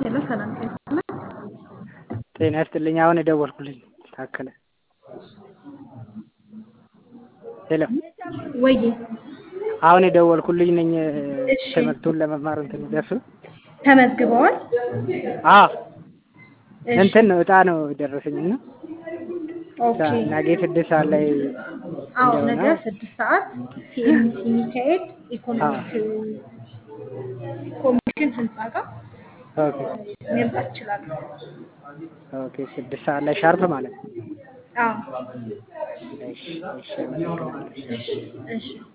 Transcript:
ሄሎ ሰላም ጤና ይስጥልን። ጤና ይስጥልኝ። አሁን የደወልኩልኝ ታከለ። ሄሎ ወይ አሁን የደወልኩልኝ ነኝ። እሺ። ትምህርቱን ለመማር እንትን ደርሱ ተመዝግበዋል? አ እሺ። እንትን ነው እጣ ነው የደረሰኝ እና ኦኬ። ነገ ስድስት ሰዓት ላይ አዎ እንደሆነ ነገ ስድስት ሰዓት ሲኤምሲ ሚካኤል ኢኮኖሚክ ኮሚሽን ህንፃ ጋር ኦኬ መምጣት ይችላሉ። ኦኬ ስድስት ሰዓት ላይ ሻርፕ ማለት ነው። አዎ እሺ እሺ አመሰግናለሁ። እሺ እሺ